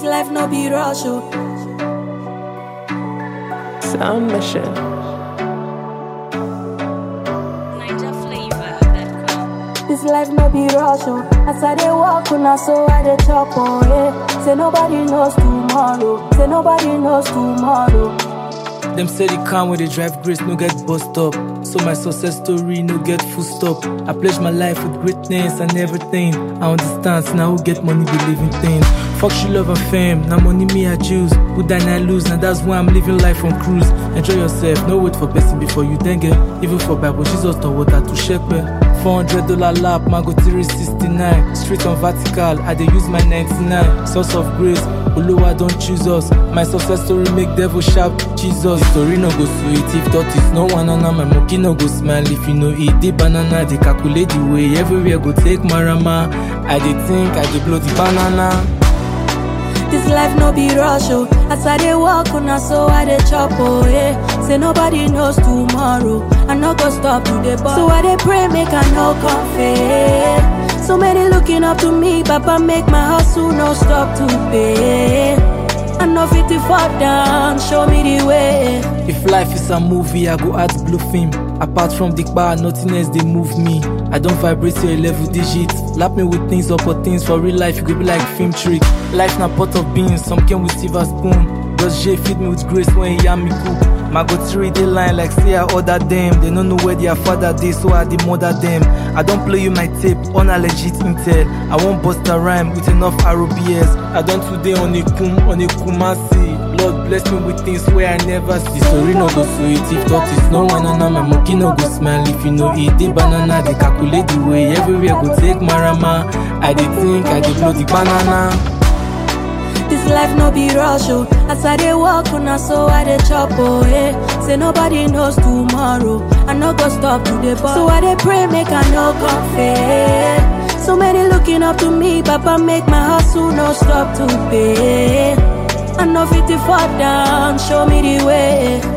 life no be rush, oh. Sound Mission. This life no be rush, oh. As I dey walk, una so I dey chop, oh, yeah. Say nobody knows tomorrow. Say nobody knows tomorrow. Them say the car when they drive grace no get bust up. So my success story no get full stop. I pledge my life with greatness and everything. I understand, so now who get money be living things. Fuck she love and fame, now money me I choose. Who die I lose, and that's why I'm living life on cruise. Enjoy yourself, no wait for blessing before you then get. Even for Bible, Jesus taught water to shake well. 400 dollar lap, Mago 369. Straight on vertical, I dey use my 99. Source of grace, Oluwa don't choose us. My success story make devil shout, Jesus. The story no go sweet if thought is no one on my monkey no go smile. If you know eat the banana, they calculate the way everywhere go take marama. I dey think, I dey blow the banana. This life no be rush, oh. As I dey walk, una so I dey chop, oh, yeah. Say nobody knows tomorrow. I no go stop to the ball. So I dey pray, make I no confess. So many looking up to me, Papa make my hustle no stop to pay. I know 50 fall down, show me the way. If life is a movie, I go act blue film. Apart from the bar, nothing else they move me. I don't vibrate to a level digits. Lap me with things up or things for real life, you could be like film trick. Life na pot of beans, some came with silver spoon. Just J feed me with grace when he me cook. My go three they line like say I order them. They don't know where their father they so I the mother them. I don't play you my tape on a legit intel. I won't bust a rhyme with enough ROBS. I don't today on a kum on a kumasi. Lord bless me with things where I never see. Story no go sweet if thought is no one on my monkey no go smile. If you know eat the banana, they calculate the way everywhere go take marama. I dey think I dey blow the banana. This life no be rush, oh. As I dey walk, una so I dey chop, oh, yeah. Say nobody knows tomorrow. I no go stop to the ball. So I dey pray, make I no confess. So many looking up to me, Papa make my hustle no stop to pay. I know 50 fall down, show me the way.